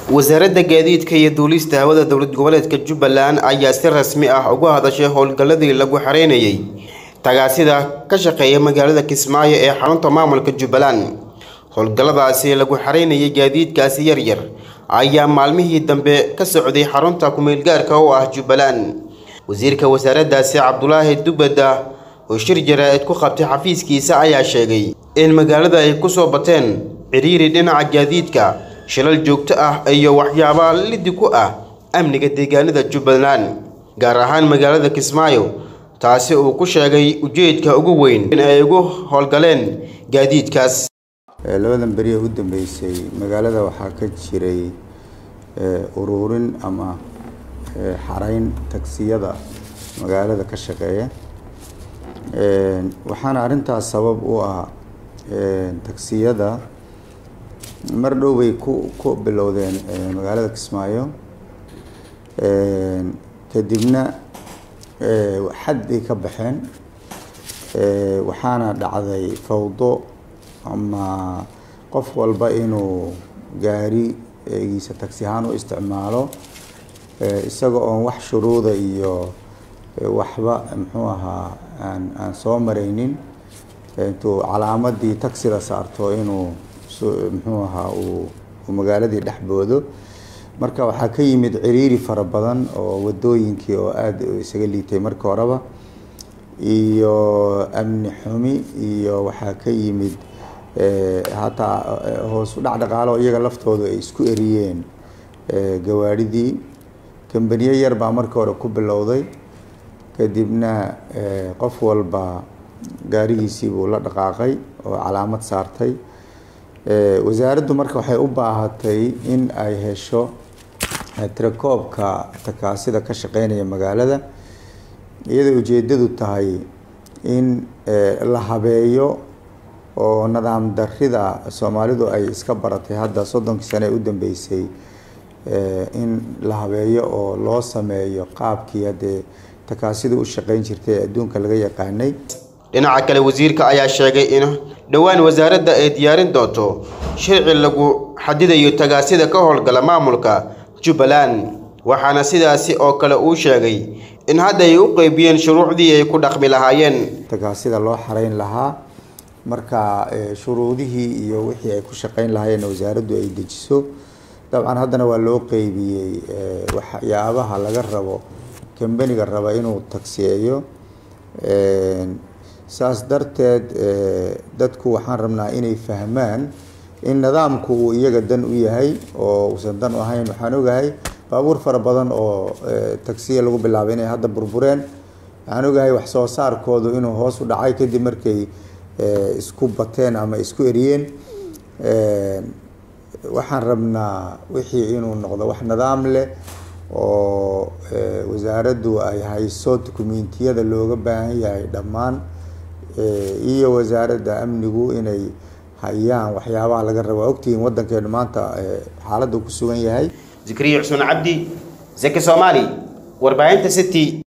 wasaaradda gaadiidka iyo duulista hawada dowlad goboleedka jubbaland ayaa si rasmi ah uga hadashay howlgalladii lagu xareynayay tagaasida ka shaqeeya magaalada kismaayo ee xarunta maamulka jubbaland howlgalladaasi lagu xareynayay gaadiidkaasi yaryar ayaa maalmihii dambe ka socday xarunta kumeelgaarka oo ah jubbaland wasiirka wasaaraddaasi cabdulaahi dubada oo shir jaraa'id ku qabtay xafiiskiisa ayaa sheegay in magaalada ay ku soo bateen cidhiiri dhinaca gaadiidka shilal joogto ah iyo waxyaaba lidi ku ah amniga deegaanada jubbaland gaar ahaan magaalada kismaayo taasi uu ku sheegay ujeedka ugu weyn in ay ugu howlgaleen gaadiidkaas labadan beriya u dambeysay magaalada waxaa ka jiray uruurin ama xarayn tagsiyada magaalada ka shaqeeya waxaana arrintaas sabab u ah tagsiyada mar dhow bay ku ku bilowdeen magaalada kismaayo kadibna xad bay ka baxeen waxaana dhacday fawdo ama qof walba inuu gaarigiisa tagsi ahaan u isticmaalo isaga oon wax shuruuda iyo waxba muxuu ahaa aan aan soo maraynin intuu calaamadii tagsida saarto inuu muxuu ahaa uu magaaladii dhex boodo marka waxaa ka yimid ciriiri fara badan oo wadooyinkii oo aada isaga liitay marka horeba iyo amni xumi iyo waxaa ka yimid hataa hoos u dhac dhaqaalo iyaga laftoodu ay isku eriyeen gawaadhidii kambaniyo yar baa marka hore ku bilowday kadibna qof walba gaarigiisii buu la dhaqaaqay oo calaamad saartay wasaaraddu marka waxay u baahatay in ay hesho tirakoobka takaasida ka shaqeynaya magaalada iyadoo ujeedadu tahay in la habeeyo oo nidaam darida soomaalidu ay iska baratay hadda soddonkii sane ee u dambeysay in la habeeyo oo loo sameeyo qaabkii haddee takaasida u shaqeyn jirtay ee adduunka laga yaqaanay dhinaca kale wasiirka ayaa sheegay in dhowaan wasaaradda ay diyaarin doonto sharci lagu xadidayo tagaasida ka howlgala maamulka jubbaland waxaana sidaasi oo kale uu sheegay in hadda ay u qeybiyeen shuruucdii ay ku dhaqmi lahaayeen tagaasida loo xareyn lahaa marka shuruudihii iyo wixii ay ku shaqeyn lahaayeen wasaaraddu ay dejiso dabcan haddana waa loo qeybiyey waxyaabaha laga rabo kambaniga raba inuu tagsiyeeyo saas darteed dadku waxaan rabnaa inay fahmaan in nidaamku uu iyaga dan u yahay oo uusan dan u ahayn waxaan ogahay baabuur fara badan oo tagsiya lagu bilaabay inay hadda burbureen waxaan ogahay wax soo saarkoodu inuu hoos u dhacay kadib markay isku bateen ama isku eriyeen waxaan rabnaa wixii inuu noqdo wax nidaam leh oo wasaaraddu ay hayso dukumentiyada looga baahan yahay dhammaan iyo wasaaradda amnigu inay hayaan waxyaabaha laga raba ogtihiin waddankeenu maanta xaaladda ku sugan yahay zikriya xusmaan cabdi zaki soomaali warbaahinta city